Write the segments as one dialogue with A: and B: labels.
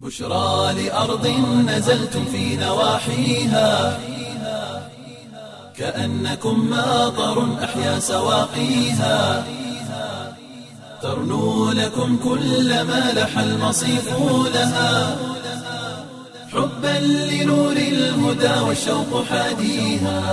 A: بشرى لأرض نزلتم في نواحيها كأنكم ماطر أحيا سواقيها ترنو لكم كل ما لح المصيف لها حبا لنور الهدى والشوق حاديها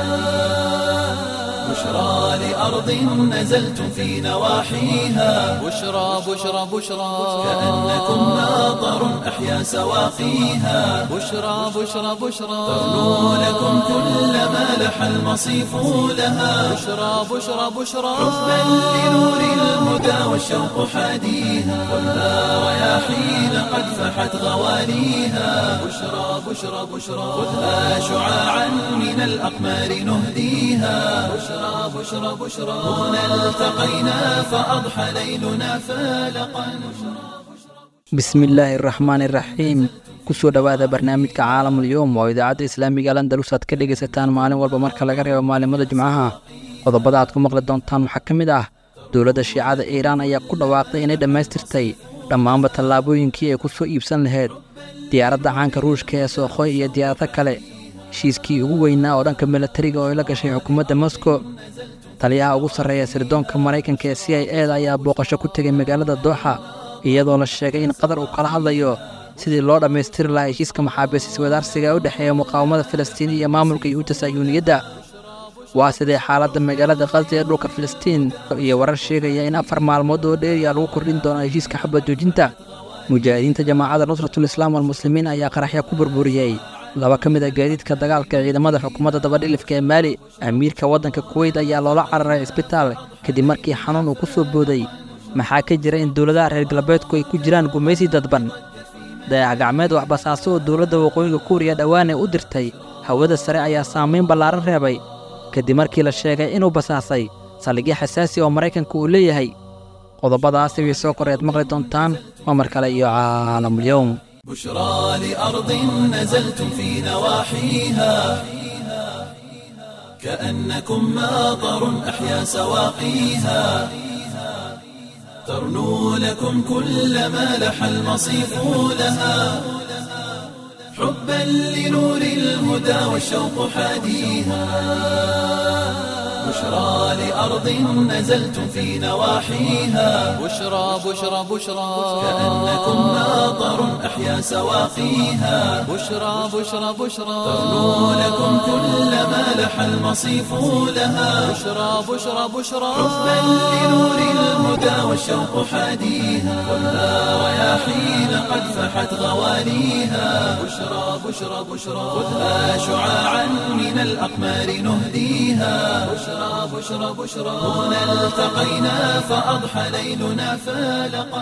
A: بشرى لأرض نزلتم في نواحيها
B: بشرى بشرى بشرى
A: كأنكم ماطر أحيا سواقيها
B: بشرى بشرى بشرى
A: ترنو لكم كل ما لح المصيف لها
B: بشرى بشرى بشرى
A: حبا لنور الهدى والشوق حاديها خذها رياحين قد فحت غواليها بشرى بشرى بشرى خذها شعاعا من الأقمار نهديها بشرى بشرى بشرى هنا التقينا فأضحى ليلنا فالقا
C: bismillaahi araxmaan iraxiim kusoo dhowaada barnaamijka caalamul yowm oo idaacadda islaamiga landalus aad ka dhegaysataan maalin walba marka laga reebo maalimada jimcaha qodobada aad ku maqli doontaan waxaa ka mid ah dowladda shiicada iiraan ayaa ku dhawaaqday inay dhammaystirtay dhammaanba tallaabooyinkii ay ku soo iibsan lahayd diyaaradda caanka ruushka ee sookhoy iyo diyaarado kale heshiiskii ugu weynaa oo dhanka milatariga oo ay la gashay xukuumadda moskow taliyaha ugu sarreeya sirdoonka maraykanka ee c i eda ayaa booqasho ku tegay magaalada dooxa iyadoo la sheegay in qatar uu kala hadlayo sidii loo dhammaystiri lahaa heshiiska maxaabiis iswadaarsiga ee u dhexeeya muqaawamada filistiin iyo maamulka yuhuudda sahyuuniyadda waa sidee xaaladda magaalada khaza ee dhulka filistiin iyo warar sheegaya in afar maalmood oo dheeriya lagu kordhin doono heshiiska xabad joojinta mujaahidiinta jamaacadda nusratul islaam walmuslimiin ayaa qaraxya ku burburiyey laba ka mid a gaadiidka dagaalka ee ciidamada xukuumadda dabadhilifka ee maali amiirka waddanka kuweyt ayaa loola cararay cisbitaal kadib markii xanuun uu ku soo booday maxaa ka jira in dowladaha reer galbeedku ay ku jiraan gumaysi dadban dayax gacmeed waxbasaaso oo dowladda waqooyiga kuuriya dhowaan ee u dirtay hawada sare ayaa saamayn ballaaran reebay kadib markii la sheegay inuu basaasay saldhigyo xasaasi oo maraykanka uu leeyahay qodobadaasi way soo koreed maqli doontaan waa mar kale iyo caalamulyowm
A: بشرى لأرض نزلتم في نواحيها كأنكم ماطر أحيا سواقيها ترنو لكم كل ما لح المصيف لها حبا لنور الهدى والشوق حاديها بشرى لأرض نزلتم في نواحيها
B: بشرى بشرى بشرى
A: كأنكم ماطر أحيا سواقيها
B: بشرى بشرى بشرى
A: ترنو لكم كل ما لح المصيف لها
B: بشرى بشرى بشرى
A: حبا لنور الهدى والشوق حاديها خذها رياحين قد فحت غواليها بشرى بشرى بشرى خذها شعاعا من الأقمار نهديها بشرى بشرى بشرى هنا التقينا فأضحى ليلنا فالقا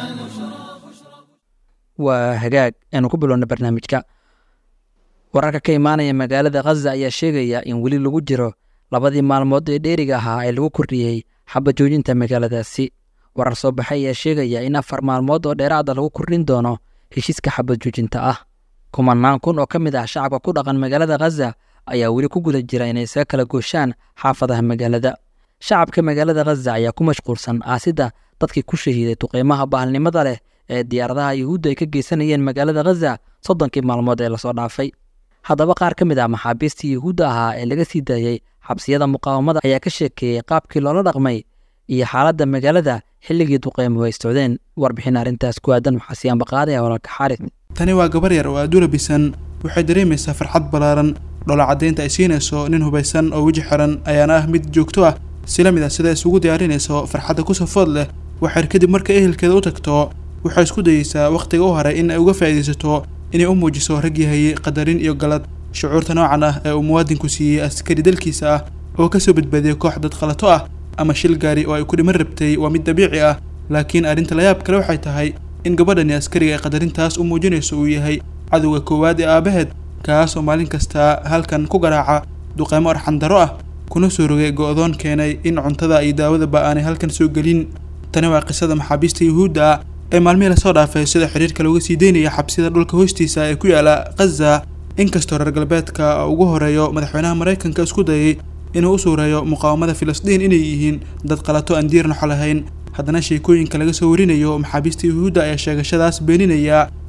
C: waa hagaag aanu ku bilowna barnaamijka wararka ka imaanaya magaalada khaza ayaa sheegaya in weli lagu jiro labadii maalmood ee dheeriga ahaa ee lagu kordhiyey xabad joojinta magaaladaasi warar soo baxay ayaa sheegaya in afar maalmood oo dheeraada lagu kordhin doono heshiiska xabad joojinta ah kumanaan kun oo ka mid ah shacabka ku dhaqan magaalada khaza ayaa weli ku guda jira inay isaga kala gooshaan xaafadaha magaalada shacabka magaalada khaza ayaa ku mashquulsan aasidda dadkii ku shahiiday duqeymaha bahalnimada leh ee diyaaradaha yuhuudda ay ka geysanayeen magaalada khaza soddonkii maalmood ee lasoo dhaafay haddaba qaar ka mid ah maxaabiistii yuhuudda ahaa ee laga sii daayey xabsiyada muqaawamada ayaa ka sheekeeyey qaabkii loola dhaqmay iyo xaaladda magaalada xilligii duqeymuhu ay socdeen warbixin arrintaas ku aadan waxaa siyaanba qaadaya walaalka xaarid
D: tani waa gabar yar oo aad u labisan waxay dareemaysaa farxad ballaaran dhoola caddaynta ay siinayso nin hubaysan oo weji xiran ayaana ah mid joogto ah sila mid ah sida isugu diyaarinayso farxadda ku safood leh waxayr kadib marka ehelkeeda u tagto waxay isku dayeysaa wakhtiga u haray in ay uga faa'iidaysato inay u muujiso rag yahayey qadarin iyo galad shucuurta noocan ah ee uu muwaadinku siiyey askari dalkiisa ah oo kasoo badbaadiyey koox dad khalato ah ama shil gaari oo ay ku dhiman rabtay waa mid dabiici ah laakiin arrinta layaab kale waxay tahay in gabadhani askariga ay qadarintaas u muujinayso uu yahay cadowga koowaad ee aabaheed kaas oo maalin kasta halkan ku garaaca duqeymo arxandaro ah kuna soo rogay go-doon keenay in cuntada iyo daawadaba aanay halkan soo gelin tani waa qisada maxaabiista yuhuudda ah ee maalmihii lasoo dhaafay sida xiriirka looga sii deynaya xabsida dhulka hoostiisa ee ku yaala khaza inkastoo reer galbeedka ugu horeeyo madaxweynaha maraykanka isku dayay inuu u suureeyo muqaawamada filistiin inay yihiin dad qalato aan diir noxo lahayn haddana sheekooyinka laga soo warinayo maxaabiista yuhuudda ayaa sheegashadaas beeninaya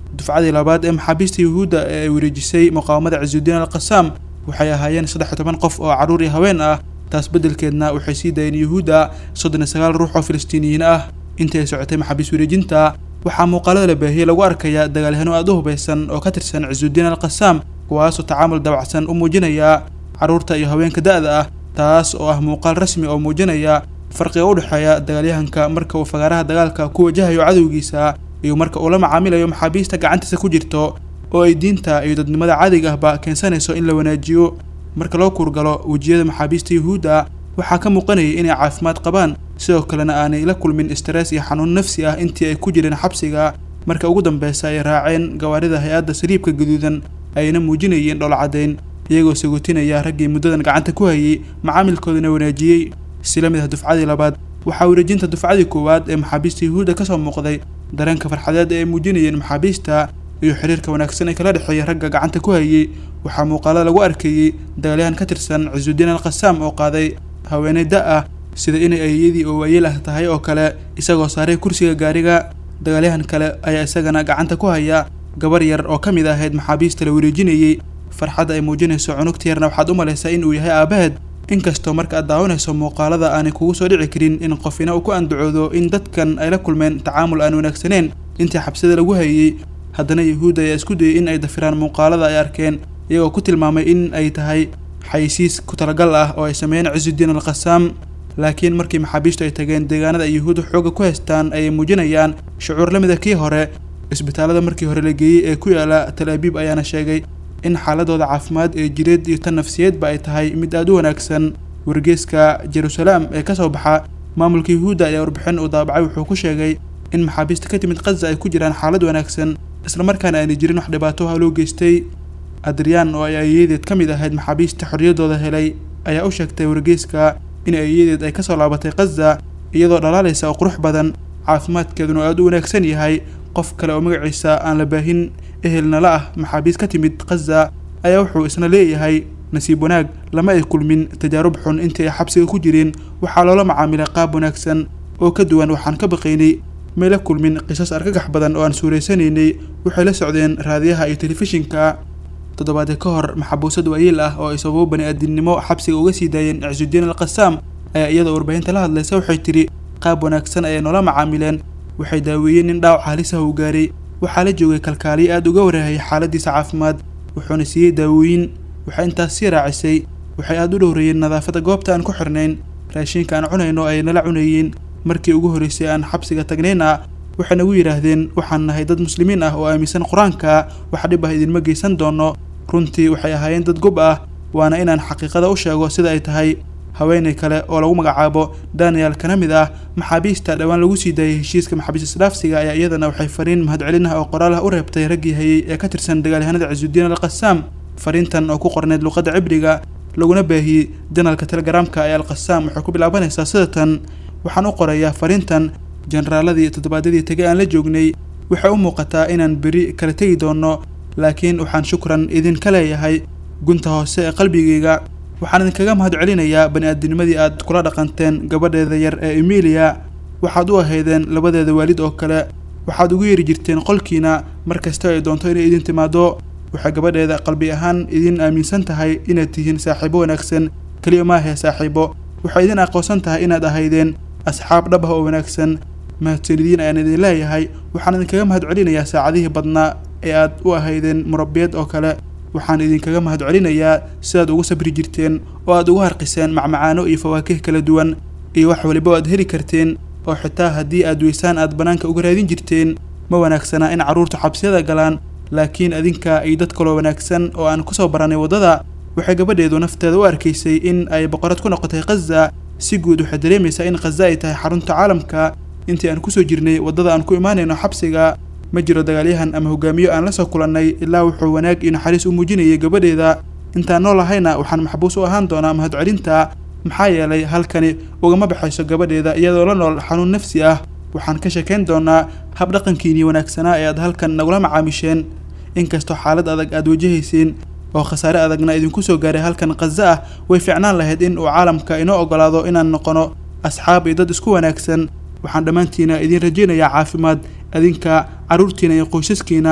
D: dufcadii labaad ee maxaabiista yuhuudda ee ay wareejisay muqaawamada cisuudiin alqasaam waxay ahaayeen saddex iyo toban qof oo carruur iyo haween ah taas beddelkeedna waxay sii daayeen yuhuudda soddon iyo sagaal ruux oo filistiiniyiin ah intii ay socotay maxaabiis wareejinta waxaa muuqaalada la baahiyey lagu arkayaa dagaalyahanno aad u hubaysan oo ka tirsan cisuudiin alqasaam kuwaasoo tacaamul dabacsan u muujinaya carruurta iyo haweenka da'da ah taas oo ah muuqaal rasmi oo muujinaya farqiga u dhexeeya dagaalyahanka marka uu fagaaraha dagaalka ku wajahayo cadowgiisa iyo marka uu la macaamilayo maxaabiista gacantiisa ku jirto oo ay diinta iyo dadnimada caadiga ahba keensanayso in la wanaajiyo marka loo kuurgalo wejiyada maxaabiista yuhuudda waxaa ka muuqanayay inay caafimaad qabaan sidoo kalena aanay la kulmin stress iyo xanuun nafsi ah intii ay ku jireen xabsiga marka ugu dambeysa ay raaceen gawaarida hay-adda saliibka gaduudan ayna muujinayeen dhoolcadayn iyagoo saguutinaya raggii muddadan gacanta ku hayay macaamilkoodana wanaajiyey sila mid ah dufcadii labaad waxaa wareejinta dufcadii koowaad ee maxaabiista yuhuudda ka soo muuqday dareenka farxadeed ee ay muujinayeen maxaabiista iyo xiriirka wanaagsan ee kala dhexeeya ragga gacanta ku hayay waxaa muuqaalada lagu arkayey dagaalyahan ka tirsan cisuudiin alqasaam oo qaaday haweeney da ah sida inay ayadii oo waayeel ah tahay oo kale isagoo saaray kursiga gaariga dagaalyahan kale ayaa isagana gacanta ku haya gabar yar oo ka mid ahayd maxaabiista la wareejinayey farxadda ay muujinayso cunugta yarna waxaad u malaysaa in uu yahay aabaheed inkastoo marka aad daawanayso muuqaalada aanay kugu soo dhici karin in qofina uu ku andacoodo in dadkan ay la kulmeen tacaamul aan wanaagsaneyn intii xabsida lagu hayey haddana yuhuudda ayaa isku dayay in ay dafiraan muuqaalada ay arkeen iyagoo ku tilmaamay in ay tahay xayisiis ku talagal ah oo ay sameeyeen cisuudiin alqasaam laakiin markii maxaabiistu ay tageen deegaanada ay yuhuudda xoogga ku haystaan ayay muujinayaan shucuur la mid a kii hore isbitaalada markii hore la geeyey ee ku yaala tal abiib ayaana sheegay in xaaladooda caafimaad ee jireed iyo tan nafsiyeedba ay tahay mid aad u wanaagsan wargeeska jeruusalaam ee ka soo baxa maamulka yuhuudda ayaa warbixin uu daabacay wuxuu ku sheegay in maxaabiista ka timid khaza ay ku jiraan xaalad wanaagsan islamarkaana aanay jirin wax dhibaato ah loo geystay adriyaan oo ay ayadeed ka mid ahayd maxaabiista xorriyaddooda helay ayaa u sheegtay wargeeska in ayadeed ay kasoo laabatay khaza iyadoo dhalaalaysa oo qurux badan caafimaadkeeduna aad u wanaagsan yahay qof kale oo magaciisa aan la baahin ehelnala ah maxaabiis ka timid khaza ayaa wuxuu isna leeyahay nasiib wanaag lama ay kulmin tajaarub xun intii ay xabsiga ku jireen waxaa loola macaamilay qaab wanaagsan oo ka duwan waxaan ka baqaynay may la kulmin qisas argagax badan oo aan suuraysanaynay waxay la socdeen raadiyaha iyo telefishinka toddobaadee ka hor maxabuusad waayeel ah oo ay sababo bani aadinimo xabsiga uga sii daayeen cisuudiin alqasaam ayaa iyadoo warbaahinta la hadlaysa waxay tidhi qaab wanaagsan ayay noola macaamileen waxay daaweeyeen nin dhaawac halisaha uu gaaray waxaa la joogay kalkaaliyo aad uga warahayay xaaladiisa caafimaad wuxuuna siiyey daawooyin waxay intaas sii raacisay waxay aad u dhowreeyeen nadaafadda goobta aan ku xirnayn raashinka aan cunayno ayay nala cunayeen markii ugu horreysay aan xabsiga tagnayna waxay nagu yidhaahdeen waxaan nahay dad muslimiin ah oo aaminsan qur-aanka wax dhib ah idinma geysan doono runtii waxay ahaayeen dad gob ah waana inaan xaqiiqada u sheego sida ay tahay haweenay kale oo lagu magacaabo daniel kana mid ah maxaabiista dhowaan lagu sii daayay heshiiska maxaabiis isdhaafsiga ayaa iyadana waxay fariin mahadcelin ah oo qoraal ah u reebtay raggii hayay ee ka tirsan dagaalyahanada cisuudiin alqasaam fariintan oo ku qorneyd luqadda cibriga laguna baahiyey janalka telegaraamka ee alqasaam waxay ku bilaabanaysaa sida tan waxaan u qorayaa fariintan generaaladii toddobaadyadii tegay aan la joognay waxay u muuqataa inaan beri kala tegi doono laakiin waxaan shukran idinka leeyahay gunta hoose ee qalbigayga waxaan idinkaga mahad celinayaa bani aadinimadii aad kula dhaqanteen gabadheeda yar ee emilia waxaad u ahaydeen labadeeda waalid oo kale waxaad ugu yeeri jirteen qolkiina mar kasta ay doonto inay idin timaado waxay gabadheeda qalbi ahaan idin aaminsan tahay inaad tihiin saaxiibo wanaagsan keliya maahee saaxiibo waxay idin aqoonsan tahay inaad ahaydeen asxaab dhab ah oo wanaagsan mahadsanidin ayaan idin leeyahay waxaan idinkaga mahad celinayaa saacadihii badnaa ee aad u ahaydeen murabbiyeed oo kale waxaan idinkaga mahad celinayaa sidaad ugu sabri jirteen oo aad ugu harqiseen macmacaano iyo fawaakih kala duwan iyo wax waliba aad heli karteen oo xitaa haddii aad weysaan aad bannaanka uga raadin jirteen ma wanaagsanaa in carruurtu xabsiyada galaan laakiin adinka iyo dad kaloo wanaagsan oo aan kusoo baranay waddada waxay gabadheedu nafteeda u arkaysay in ay boqorad ku noqotay khaza si guud waxay dareemaysaa in khaza ay tahay xarunta caalamka intii aan kusoo jirnay waddada aan ku imaanayno xabsiga ma jiro dagaalyahan ama hogaamiyo aan la soo kulannay ilaa wuxuu wanaag iyo naxariis u muujinayay gabadheeda intaan nool ahayna waxaan maxbuus u ahaan doonaa mahadcelinta maxaa yeelay halkani ugama baxayso gabadheeda iyadoo la nool xanuun nafsi ah waxaan ka sheekayn doonaa hab dhaqankiinii wanaagsanaa ee aad halkan nagula macaamisheen inkastoo xaalad adag aad wajahayseen oo khasaare adagna idinku soo gaaray halkan khaza ah way fiicnaan lahayd in uu caalamka inoo ogolaado inaan noqono asxaab iyo dad isku wanaagsan waxaan dhammaantiina idiin rajaynayaa caafimaad adinka carruurtiina iyo qoysaskiina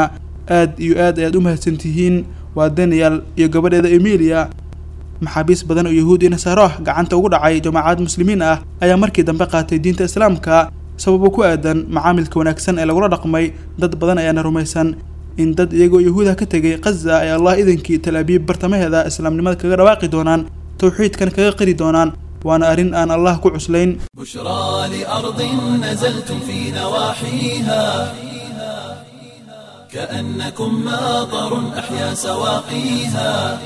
D: aad iyo aad ayaad u mahadsantihiin waa daniel iyo gabadheeda emilia maxaabiis badan oo yahuud iyo nasaaro ah gacanta ugu dhacay jamaacad muslimiin ah ayaa markii dambe qaatay diinta islaamka sababo ku aadan macaamilka wanaagsan ee lagula dhaqmay dad badan ayaana rumaysan in dad iyagoo yahuuda ka tegay khaza ay allah idankii talaabiib bartamaheeda islaamnimada kaga dhawaaqi doonaan towxiidkan kaga qiri doonaan waana arrin aan allah ku cuslayn
A: بشرى لأرض نزلتم في نواحيها كأنكم ماطر أحيا سواقيها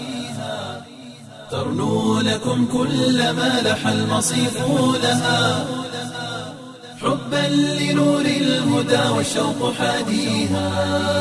A: ترنو لكم كل ما لح المصيف لها حبا لنور الهدى والشوق حاديها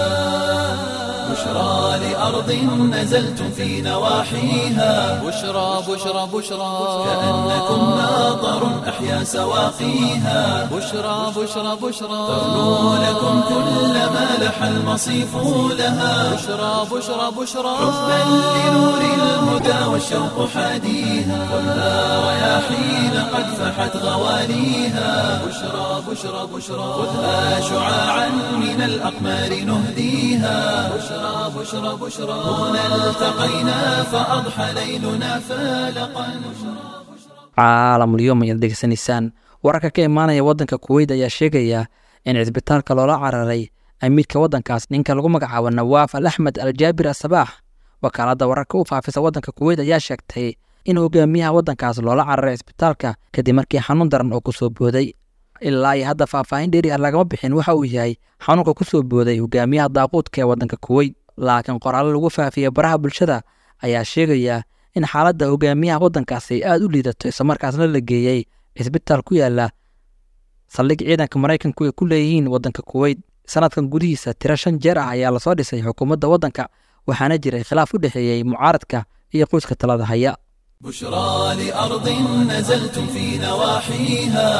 A: بشرى لأرض نزلتم في نواحيها
B: بشرى بشرى بشرى
A: كأنكم ماطر أحيا سواقيها
B: بشرى بشرى بشرى
A: ترنو لكم كل ما لح المصيف لها
B: بشرى بشرى بشرى
A: حبا لنور الهدى والشوق حاديها خذها رياحين قد فحت غواليها بشرى بشرى بشرى خذها شعاعا من الأقمار نهديها بشرى بشرى بشرى هنا التقينا فأضحى ليلنا فالقا
C: caalamulyoom ayaad degeysanaysaan wararka ka imaanaya waddanka kuweyt ayaa sheegaya in cisbitaalka loola cararay amiirka waddankaas ninka lagu magacaabo nawaaf al axmed al jaabir asabaax wakaaladda wararka u faafisa waddanka kuweyt ayaa sheegtay in hogaamiyaha waddankaas loola cararay cisbitaalka kadib markii xanuun daran oo kusoo booday ilaa iyo hadda faahfaahin dheeri ah lagama bixin waxa uu yahay xanuunka kusoo booday hogaamiyaha daaquudka ee waddanka kuweyt laakiin qoraallo lagu faafiyey baraha bulshada ayaa sheegaya in xaaladda hogaamiyaha waddankaas ay aada u liidato islamarkaasna la geeyey cisbitaal ku yaala saldhig ciidanka maraykanku ay ku leeyihiin waddanka kuweyt sanadkan gudihiisa tiro shan jeer ah ayaa lasoo dhisay xukuumadda waddanka waxaana jiray khilaaf u dhexeeyey mucaaradka iyo qoyska talada haya
A: بشرى لأرض نزلتم في نواحيها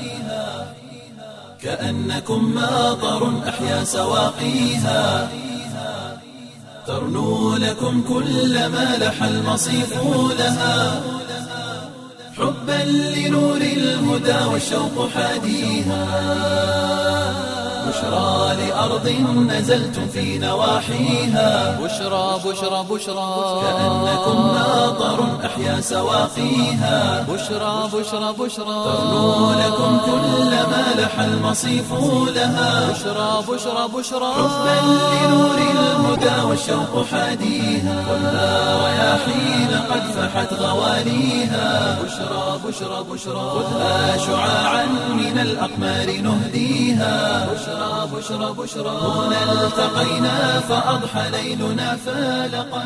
A: كأنكم ماطر أحيا سواقيها ترنو لكم كل ما لح المصيف لها حبا لنور الهدى والشوق حاديها بشرى لأرض نزلتم في نواحيها
B: بشرى بشرى بشرى
A: كأنكم ماطر أحيا سواقيها
B: بشرى بشرى بشرى
A: ترنو لكم كل ما لح المصيف لها
B: بشرى بشرى بشرى
A: حبا لنور الهدى والشوق حاديها خذها رياحين قد فحت غواليها بشرى بشرى بشرى خذها شعاعا من الأقمار نهديها بشرى بشرى بشرى هنا التقينا فأضحى ليلنا فالقا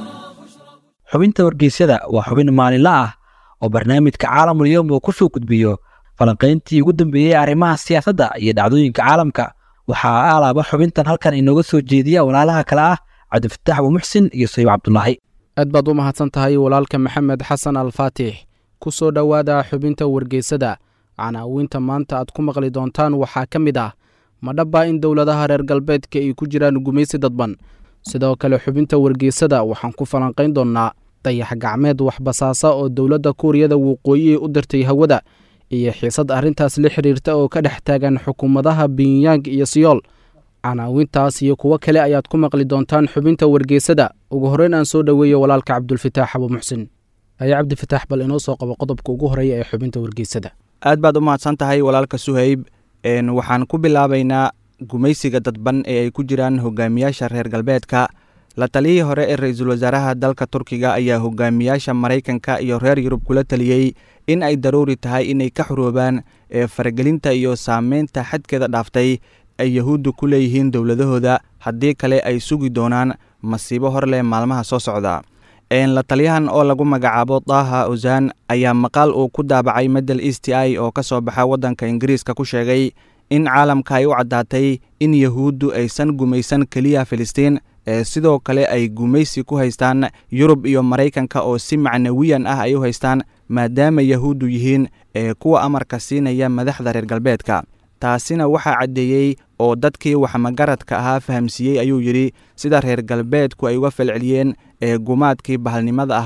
C: xubinta wargeysyada waa xubin maalinle ah oo barnaamijka caalamul yowm uu kusoo gudbiyo falanqayntii ugu dambeeyey arrimaha siyaasadda iyo dhacdooyinka caalamka waxaa alaaba xubintan halkan inooga soo jeediya walaalaha kale ah cabdifataax abuumuxsin iyo sayib cabdulaahi
E: aad baad u mahadsan tahay walaalka maxamed xasan alfaatix ku soo dhowaada xubinta wargeysada canaawinta maanta aad ku maqli doontaan waxaa ka mid ah ma dhaba in dowladaha reer galbeedka ay ku jiraan gumaysi dadban sidoo kale xubinta wargeysada waxaan ku falanqayn doonnaa dayax gacmeed waxbasaasa oo dowladda kuuriyada waqooyi u dirtay hawada iyo xiisad arrintaas la xiriirta oo ka dhex taagan xukuumadaha binyang iyo siyool canaawintaas iyo kuwo kale ayaad ku maqli doontaan xubinta wargeysada ugu horreyn aan soo dhoweeyo walaalka cabdulfataax abuumuxsin ayaa cabdifataax bal inoo soo qabo qodobka ugu horreeya ee xubinta wargeysada
F: aad baad u mahadsan tahay walaalka suhayb waxaan ku bilaabaynaa gumaysiga dadban ee ay ku jiraan hogaamiyaasha reer galbeedka la taliyihii hore ee ra-iisul wasaaraha dalka turkiga ayaa hogaamiyaasha maraykanka iyo reer yurub kula taliyey in ay daruuri tahay inay ka xuroobaan ee faragelinta iyo saameynta xadkeeda dhaaftay ay yahuuddu ku leeyihiin dowladahooda haddii kale ay sugi doonaan masiibo hor leh maalmaha soo socda la taliyahan oo lagu magacaabo daaha ozan ayaa maqaal uu ku daabacay medel e t i oo ka soo baxa waddanka ingiriiska ku sheegay in caalamka ay u caddaatay in yahuuddu aysan gumaysan keliya filistiin ee sidoo kale ay gumaysi ku haystaan yurub iyo maraykanka oo si macnawiyan ah ay u haystaan maadaama yahuuddu yihiin ee kuwa amarka siinaya madaxda reer galbeedka taasina waxaa caddeeyey oo dadkii waxmagaradka ahaa fahamsiiyey ayuu yidhi sida reer galbeedku ay uga falceliyeen ee gumaadkii bahalnimada ahaa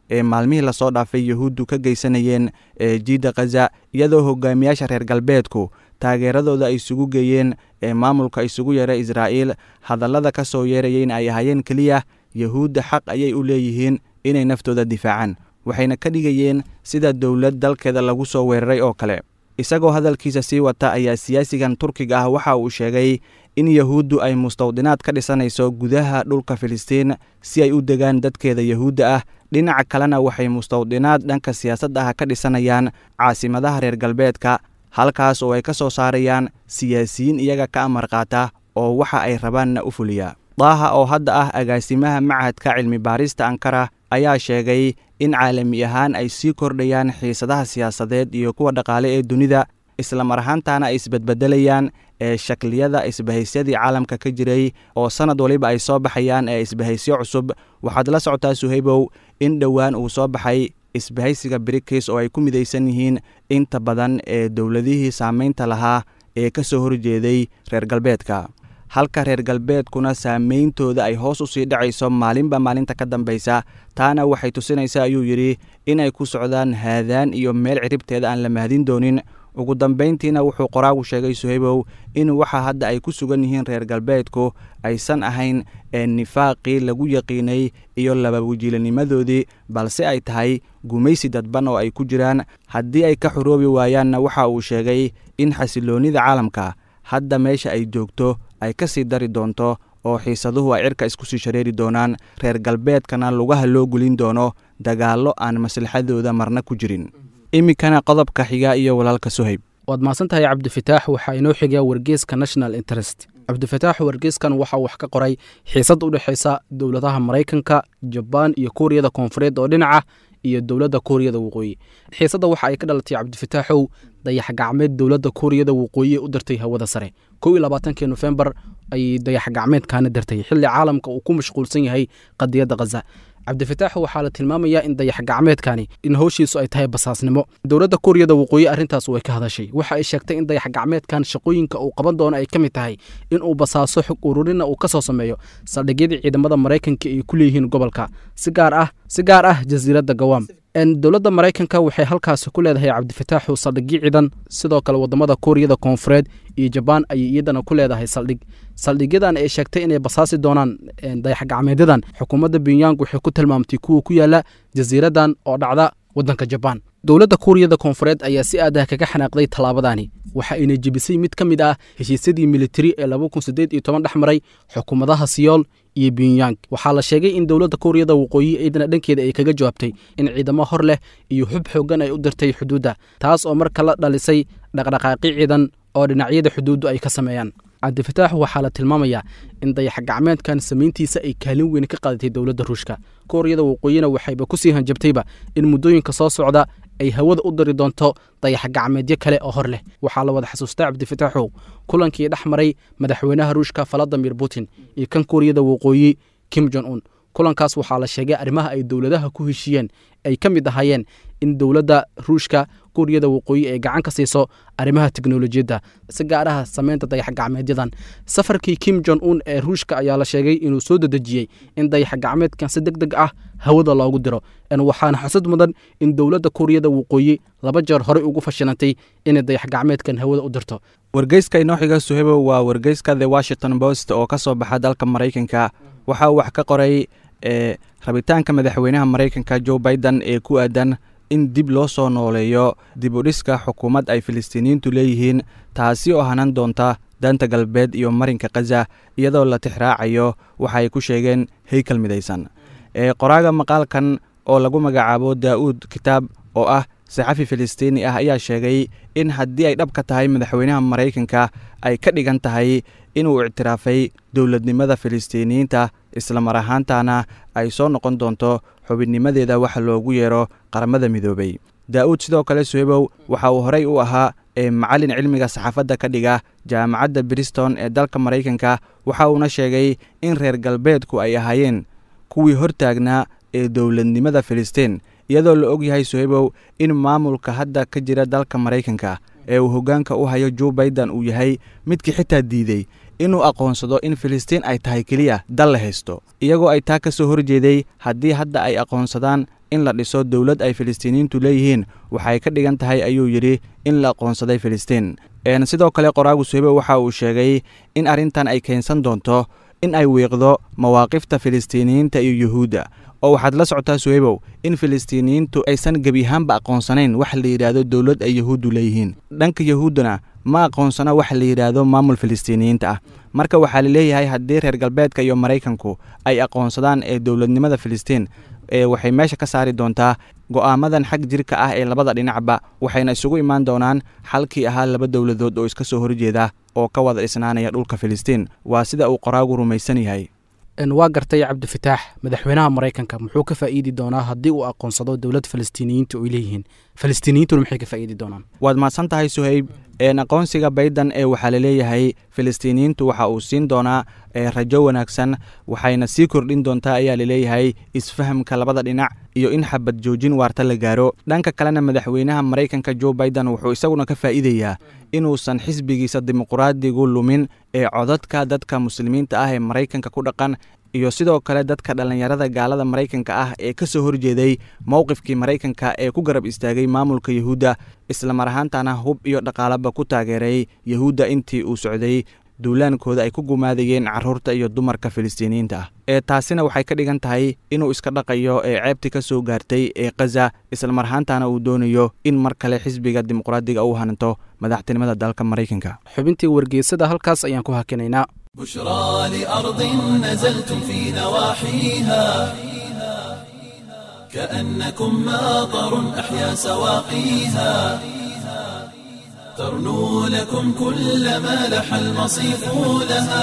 F: ee maalmihii lasoo dhaafay yahuuddu ka geysanayeen ee jiidda khaza iyadoo hogaamiyaasha reer galbeedku taageeradooda ay isugu geeyeen ee maamulka isugu yeera israa'iil hadallada ka soo yeerayeen ay ahaayeen keliya yahuudda xaq ayay u leeyihiin inay naftooda difaacaan waxayna ka dhigayeen sida dowlad dalkeeda lagu soo weeraray oo kale isagoo hadalkiisa sii wata ayaa siyaasigan turkiga ah waxa uu sheegay in yahuuddu ay mustawdinaad ka dhisanayso gudaha dhulka filistiin si ay u degaan dadkeeda yahuudda ah dhinaca kalena waxay mustawdinaad dhanka siyaasadda ah ka dhisanayaan caasimadaha reer galbeedka halkaas oo ay ka soo saarayaan siyaasiyiin iyaga ka amar qaata oo waxa ay rabaanna u fuliya daaha oo hadda ah agaasimaha machadka cilmi baarista ankara ayaa sheegay in caalami ahaan ay sii kordhayaan xiisadaha siyaasadeed iyo kuwa dhaqaale ee dunida islamar ahaantaana ay isbedbedelayaan ee shakliyada isbahaysyadii caalamka ka jiray oo sannad waliba ay soo baxayaan ee isbahaysyo cusub waxaad la socotaa suhaybow in dhowaan uu soo baxay isbahaysiga brikis oo ay ku midaysan yihiin inta badan ee dowladihii saamaynta lahaa ee ka soo horjeeday reer galbeedka halka reer galbeedkuna saameyntooda ay hoos u sii dhacayso maalinba maalinta ka dambaysa taana waxay tusinaysaa ayuu yidhi inay ku socdaan haadaan iyo meel ciribteeda aan la mahadin doonin ugu dambayntiina wuxuu qoraagu sheegay suhaybow in waxa hadda ay ku sugan yihiin reer galbeedku aysan ahayn ee nifaaqii lagu yaqiinay iyo labawajiilanimadoodii balse ay tahay gumaysi dadban oo ay ku jiraan haddii ay ka xoroobi waayaanna waxa uu sheegay in xasiloonnida caalamka hadda meesha ay joogto ay ka sii dari doonto oo xiisaduhu ay cirka isku sii shareeri doonaan reer galbeedkana lugaha loo gulin doono dagaallo aan maslaxadooda marna ku jirin iminkana qodobka xiga iyo walaalka suhayb
E: waad mahadsan tahay cabdifataax waxaa inoo xigaa wargeeska national interest cabdifataax wargeeskan waxaa wax ka qoray xiisad u dhexaysa dowladaha maraykanka jabaan iyo kuuriyada koonfureed oo dhinaca iyo dowladda kuuriyada waqooyi xiisadda waxa ay ka dhalatay cabdifataaxow dayax gacmeed dowladda kuuriyada waqooyi ee u dirtay hawada sare kow iyo labaatankii nofembar ayay dayax gacmeedkaana dirtay xilli caalamka uu ku mashquulsan yahay qadiyadda khaza cabdifataax waxaa la tilmaamayaa in dayax gacmeedkani in howshiisu ay tahay basaasnimo dowladda kuuriyada waqooyi arrintaas way ka hadashay waxa ay sheegtay in dayax gacmeedkan shaqooyinka uu qaban doono ay ka mid tahay in uu basaaso xog ururina uu ka soo sameeyo saldhigyadii ciidamada maraykanka ay ku leeyihiin gobolka si gaar ah si gaar ah jasiiradda gawaam dowladda maraykanka waxay halkaasi ku leedahay cabdifataaxu saldhigyo ciidan sidoo kale wadamada kuuriyada koonfureed iyo jabaan ayay iyadana ku leedahay saldhig saldhigyadan ay sheegtay inay basaasi doonaan dayax gacmeedyadan xukuumadda bunyang waxay ku tilmaamtay kuwa ku yaala jasiiradan oo dhacda waddanka jabaan dowladda kuuriyada koonfureed ayaa si aad ah kaga xanaaqday tallaabadani waxa ayna jebisay mid ka mid ah heshiisyadii militari ee laba kun siddeed iyo toban dhex maray xukuumadaha siyool iyo bunyang waxaa la sheegay in dowladda kuuriyada waqooyi ciidana dhankeeda ay kaga jawaabtay in ciidamo hor leh iyo xub xooggan ay u dirtay xuduudda taas oo marka la dhalisay dhaqdhaqaaqi ciidan oo dhinacyada xuduuddu ay ka sameeyaan cabdifataax waxaa la tilmaamayaa in dayax gacmeedkan samayntiisa ay kaalin weyn ka qaadatay dowladda ruushka kuuriyada waqooyina waxayba kusii hanjabtayba in muddooyinka soo socda ay hawada u dari doonto dayax gacmeedyo kale oo hor leh waxaa la wada xasuustaa cabdifataaxow kulankii dhex maray madaxweynaha ruushka valadimir putin iyo kan kuuriyada waqooyi kim jon un kulankaas waxaa la sheegay arrimaha ay dowladaha ku heshiiyeen ay ka mid ahaayeen in dowladda ruushka kuuriyada waqooyi ay gacan ka siiso arrimaha teknolojiyadda si gaar ah samaynta dayax gacmeedyadan safarkii kim jon un ee ruushka ayaa la sheegay inuu soo dedejiyey in dayax gacmeedkan si deg deg ah hawada loogu diro waxaana xusud mudan in dowladda kuuriyada waqooyi laba jeer horey ugu fashilantay inay dayax gacmeedkan hawada u dirto
F: wargeyska inoo xiga suhebo waa wargeyska the washington post oo ka soo baxa dalka maraykanka waxaa uu wax ka qoray ee rabitaanka madaxweynaha maraykanka joe biden ee ku aadan in dib loo soo nooleeyo dib u dhiska xukuumad ay filistiiniyiintu leeyihiin taasi oo hanan doonta daanta galbeed iyo marinka khaza iyadoo la tixraacayo waxa ay ku sheegeen heykal midaysan ee qoraaga maqaalkan oo lagu magacaabo daa'uud kitaab oo ah saxafi filistiini ah ayaa sheegay in haddii ay dhab ka tahay madaxweynaha maraykanka ay ka dhigan tahay inuu ictiraafay dowladnimada filistiiniyiinta islamar ahaantana ay soo noqon doonto xubinnimadeeda waxa loogu yeero qaramada midoobay daa'uud sidoo kale suhebow waxa uu horey u ahaa ee macallin cilmiga saxaafadda ka dhiga jaamacadda briston ee dalka maraykanka waxa uuna sheegay in reer galbeedku ay ahaayeen kuwii hortaagnaa ee dowladnimada filistiin iyadoo la og yahay suhebow in maamulka hadda ka jira dalka maraykanka ee uu hoggaanka u hayo joe biden uu yahay midkii xitaa diiday inuu aqoonsado in filistiin ay tahay keliya dal la haysto iyagoo ay taa ka soo horjeeday haddii hadda ay aqoonsadaan in la dhiso dowlad ay filistiiniyiintu leeyihiin waxay ka dhigan tahay ayuu yidhi in la aqoonsaday filistiin sidoo kale qoraagu suhebe waxa uu sheegay in arrintan ay keensan doonto in ay wiiqdo mawaaqifta filistiiniyiinta iyo yuhuudda oo waxaad la socotaa suhebow in filistiiniyiintu aysan gebi ahaanba aqoonsanayn wax la yidhaahdo dowlad ay yuhuuddu leeyihiin dhanka yuhuuddana ma aqoonsana wax la yidhaahdo maamul filistiiniyiinta ah marka waxaa laleeyahay haddii reer galbeedka iyo maraykanku ay aqoonsadaan ee dowladnimada filistiin waxay meesha ka saari doontaa go'aamadan xag jirka ah ee labada dhinacba waxayna isugu imaan doonaan xalkii ahaa laba dowladood oo iska soo horjeeda oo ka wada dhisnaanaya dhulka filistiin waa sida uu qoraagu rumaysan yahay
E: waa gartay cabdifataax madaxweynaha maraykanka muxuu ka faa'iidi doonaa haddii uu aqoonsado dowlad falastiiniyiinta oy leeyihiin falastiiniyiintuna maxay ka faa'iidi doonaan
F: waad mahadsan tahay suhayb aqoonsiga bayden ee waxaa laleeyahay filistiiniyiintu waxa uu siin doonaa rajo wanaagsan waxayna sii kordhin doontaa ayaa laleeyahay isfahamka labada dhinac iyo in xabad joojin waarta la gaaro dhanka kalena madaxweynaha maraykanka jo baiden wuxuu isaguna ka faa'iidayaa inuusan xisbigiisa dimuqraadigu lumin ee codadka dadka muslimiinta ah ee maraykanka ku dhaqan iyo sidoo kale dadka dhallinyarada gaalada maraykanka ah ee ka soo horjeeday mowqifkii maraykanka ee ku garab istaagay maamulka yuhuudda islamar ahaantana hub iyo dhaqaalaba ku taageeray yuhuudda intii uu socday duulaankooda ay ku gumaadayeen carruurta iyo dumarka filistiiniyiinta ah ee taasina waxay ka dhigan tahay inuu iska dhaqayo ee ceebtii ka soo gaartay ee khaza islamar ahaantana uu doonayo in mar kale xisbiga dimuqraadiga uu hananto madaxtinimada dalka maraykanka
E: xubintii wargeysada halkaas ayaan ku hakinaynaa
A: بشرى لأرض نزلتم في نواحيها كأنكم ماطر أحيا سواقيها ترنو لكم كل ما لح المصيف لها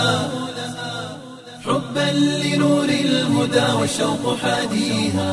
A: حبا لنور الهدى والشوق حاديها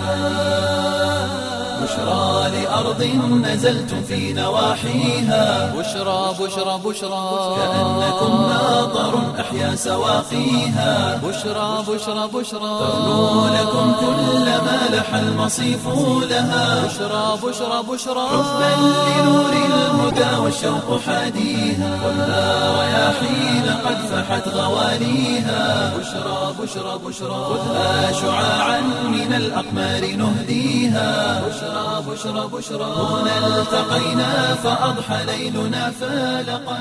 A: بشرى لأرض نزلتم في نواحيها
B: بشرى بشرى بشرى
A: كأنكم ماطر أحيا سواقيها
B: بشرى بشرى بشرى
A: ترنو لكم كل ما لح المصيف لها
B: بشرى بشرى بشرى
A: حبا لنور الهدى والشوق حاديها ولا رياحين قد فحت غواليها بشرى بشرى بشرى خذها شعاعا من الأقمار نهديها بشرى بشرى بشرى هنا التقينا فأضحى ليلنا فالقا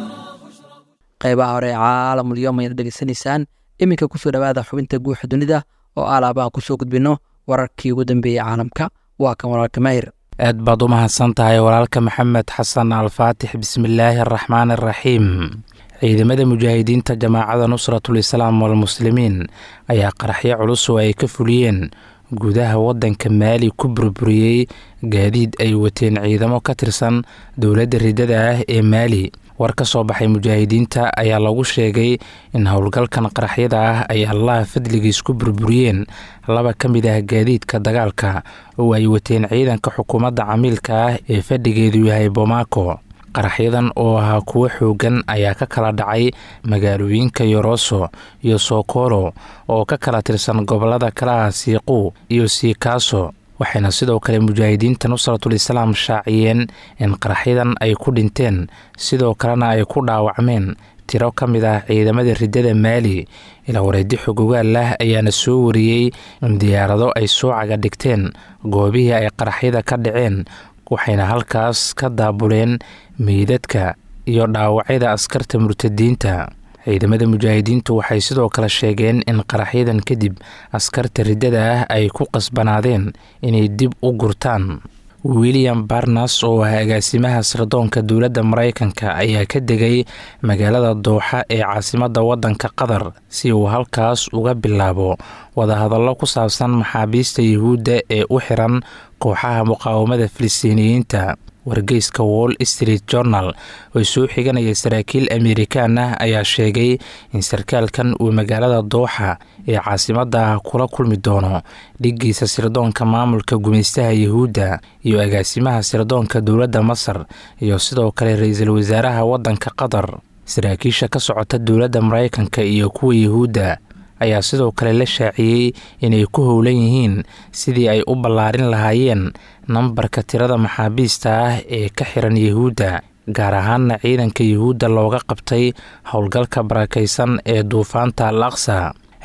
C: qaybaha hore ee caalamulyoom ayaad dhegeysanaysaan iminka kusoo dhowaada xubinta guuxa dunida oo alaabaan kusoo gudbino wararkii ugu dambeeyey caalamka waa kan walaalka maahir
E: aad baad u mahadsan tahay walaalka maxamed xasan alfaatix bismillaahi araxmaan araxiim ciidamada mujaahidiinta jamaacada nusratul islaam walmuslimiin ayaa qaraxyo culus oo ay ka fuliyeen gudaha waddanka maali ku burburiyey gaadiid ay wateen ciidamo ka tirsan dowladda ridada ah ee maali war ka soo baxay mujaahidiinta ayaa lagu sheegay in howlgalkan qaraxyada ah ay allaha fadligiis ku burburiyeen laba ka mid ah gaadiidka dagaalka oo ay wateen ciidanka xukuumadda camiilka ah ee fadhigeedu yahay bomaako qaraxyadan oo ahaa kuwo xoogan ayaa ka kala dhacay magaalooyinka yoroso iyo sokolo oo ka kala tirsan gobolada kalaha siiqu iyo siikaaso waxayna sidoo kale mujaahidiinta nusratul islaam shaaciyeen in qaraxyadan ay ku dhinteen sidoo kalena ay ku dhaawacmeen tiro ka mid ah ciidamada riddada maali ilaa wareedi xogogaal ah ayaana soo wariyey in diyaarado ay soo caga dhigteen goobihii ay qaraxyada ka dhaceen waxayna halkaas ka daabuleen meydadka iyo dhaawacyada askarta murtadiinta ciidamada mujaahidiintu waxay sidoo kale sheegeen in qaraxyadan kadib askarta riddada ah ay ku qasbanaadeen inay dib u gurtaan william barnas oo ah agaasimaha sirdoonka dowladda maraykanka ayaa ka degay magaalada dooxa ee caasimadda waddanka qatar si uu halkaas uga bilaabo wadahadallo ku saabsan maxaabiista yuhuudda ee u xiran kooxaha muqaawamada filistiiniyiinta wargeyska wall street journal oo soo xiganaya saraakiil amerikaan ah ayaa sheegay in sarkaalkan uu magaalada dooxa ee caasimadda kula kulmi doono dhiggiisa sirdoonka maamulka gumaystaha yuhuudda iyo agaasimaha sirdoonka dowladda masar iyo sidoo kale ra-iisul wasaaraha waddanka qatar saraakiisha ka socota dowladda maraykanka iyo kuwa yuhuudda ayaa sidoo kale la shaaciyey inay ku howlan yihiin sidii ay u ballaarin lahaayeen nambarka tirada maxaabiista ah ee ka xiran yuhuudda gaar ahaanna ciidanka yuhuudda looga qabtay howlgalka barakaysan ee duufaanta al aqsa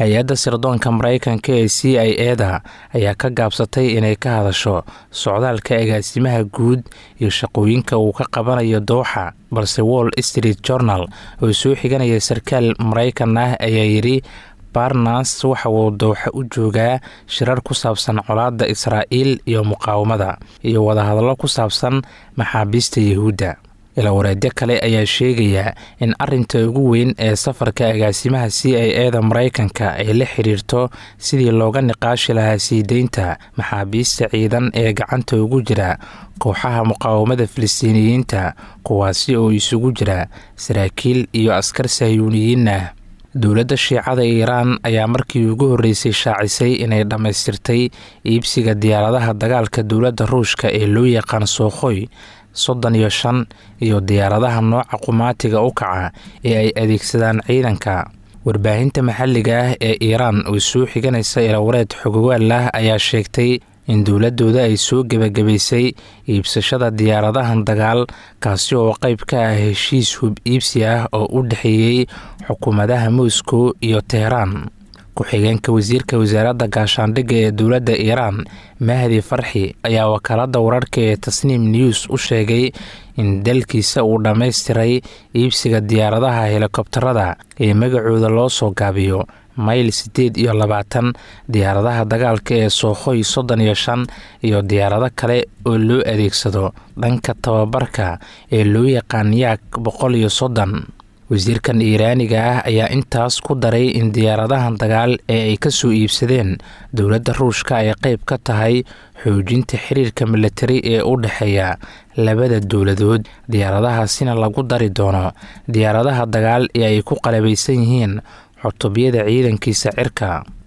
G: hay-adda sirdoonka maraykanka ee c i eda ayaa ka gaabsatay inay ka hadasho socdaalka agaasimaha guud iyo shaqooyinka uu ka qabanayo dooxa balse wall street journal oo soo xiganaya sarkaal maraykan ah ayaa yidhi barnas waxa uu dooxa u joogaa shirar ku saabsan colaadda israa'iil iyo muqaawamada iyo wadahadallo ku saabsan maxaabiista yahuudda ilawareedyo kale ayaa sheegaya in arinta ugu weyn ee safarka agaasimaha c i eda maraykanka ay la xiriirto sidii looga niqaashi lahaa sii deynta maxaabiista ciidan ee gacanta ugu jira kooxaha muqaawamada filistiiniyiinta kuwaasi oo isugu jira saraakiil iyo askar sahyuuniyiin ah dowladda shiicada iiraan ayaa markii ugu horreysay shaacisay inay dhammaystirtay iibsiga diyaaradaha dagaalka dowladda ruushka ee loo yaqaan sookhoy soddon iyo shan iyo diyaaradaha nooca qumaatiga u kaca ee ay adeegsadaan ciidanka warbaahinta maxalliga ah ee iiraan oo soo xiganaysa ilawareed xogogaal ah ayaa sheegtay in dowladooda ay soo gebagabaysay iibsashada diyaaradahan dagaal kaasi oo qayb ka ah heshiis hub iibsi ah oo u dhexeeyey xukuumadaha moscow iyo teheraan ku-xigeenka wasiirka wasaaradda gaashaandhigga ee dowladda iiraan mahdi farxi ayaa wakaaladda wararka ee tasniim news u sheegay in dalkiisa uu dhammaystiray iibsiga diyaaradaha helikobtarada ee magacooda loo soo gaabiyo mayl siddeed iyo labaatan diyaaradaha dagaalka ee sookhoy soddon iyo shan iyo diyaarado kale oo loo adeegsado dhanka tababarka ee loo yaqaan yaak boqol iyo soddon wasiirkan iiraaniga ah ayaa intaas ku daray in diyaaradahan dagaal ee ay ka soo iibsadeen dowladda ruushka ay qayb ka tahay xoojinta xiriirka militari ee u dhexeeya labada dowladood diyaaradahaasina lagu dari doono diyaaradaha dagaal ee ay ku qalabaysan yihiin xutubyada ciidankiisa cirka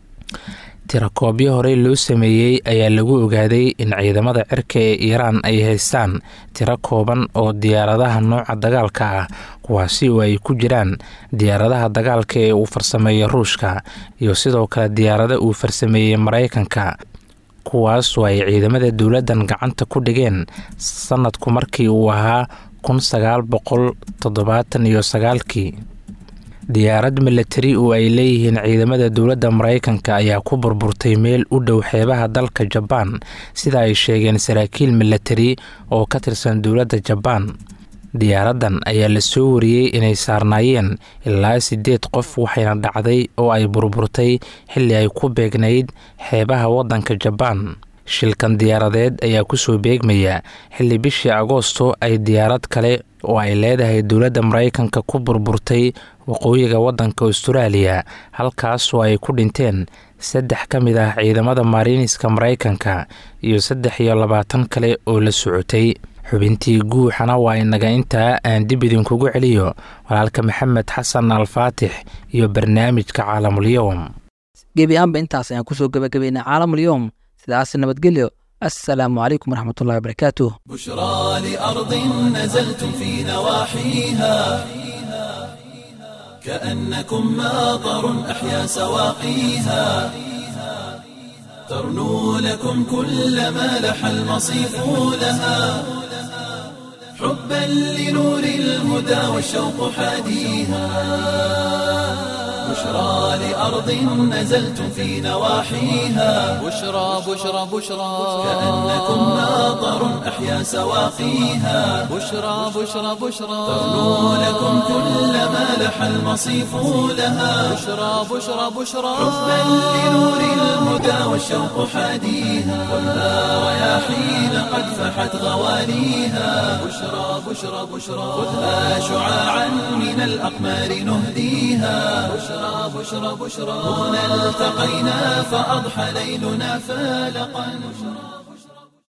G: tirakoobyo horey loo sameeyey ayaa lagu ogaaday in ciidamada cirka ee iiraan ay haystaan tiro kooban oo diyaaradaha nooca dagaalka ah kuwaasi oo ay ku jiraan diyaaradaha dagaalka ee uu farsameeyey ruushka iyo sidoo kale diyaarada uu farsameeyey maraykanka kuwaas oo ay ciidamada dowladdan gacanta ku dhigeen sanadku markii uu ahaa kun sagaal boqol toddobaatan iyo sagaalkii diyaarad milatari oo ay leeyihiin ciidamada dowladda maraykanka ayaa ku burburtay meel u dhow xeebaha dalka jabaan sida ay sheegeen saraakiil milatari oo ka tirsan dowladda jabaan diyaaraddan ayaa la soo wariyey inay saarnaayeen ilaa siddeed qof waxayna dhacday oo ay burburtay xilli ay ku beegnayd xeebaha waddanka jabaan shilkan diyaaradeed ayaa kusoo beegmaya xilli bishii agoosto ay diyaarad kale oo ay leedahay dowladda maraykanka ku burburtay waqooyiga waddanka austraaliya halkaas oo ay ku dhinteen saddex ka mid ah ciidamada maariiniska maraykanka iyo saddex iyo labaatan kale oo la socotay xubintii guuxana waa inaga intaa aan dib idinkugu celiyo walaalka maxamed xasan alfaatix iyo barnaamijka caalamulyoom
C: gebi ahaanba intaas ayaan kusoo gebagabaynay caalamulyoom sidaas nabadgelyo assalaamu calaykum waraxmatullahi wabarakaatuh
A: بشرى لأرض نزلتم في نواحيها كأنكم ماطر أحيا سواقيها ترنو لكم كل ما لح المصيف لها حبا لنور الهدى والشوق حاديها بشرى لأرض نزلتم في نواحيها
B: بشرى بشرى بشرى
A: كأنكم ماطر أحيا سواقيها
B: بشرى بشرى بشرى
A: ترنو لكم كل ما لح المصيف لها
B: بشرى بشرى بشرى
A: حبا لنور الهدى والشوق حاديها خذها رياحين قد فحت غواليها بشرى بشرى بشرى خذها شعاعا من الأقمار نهديها بشرى بشرى بشرى هنا التقينا فأضحى ليلنا فالقا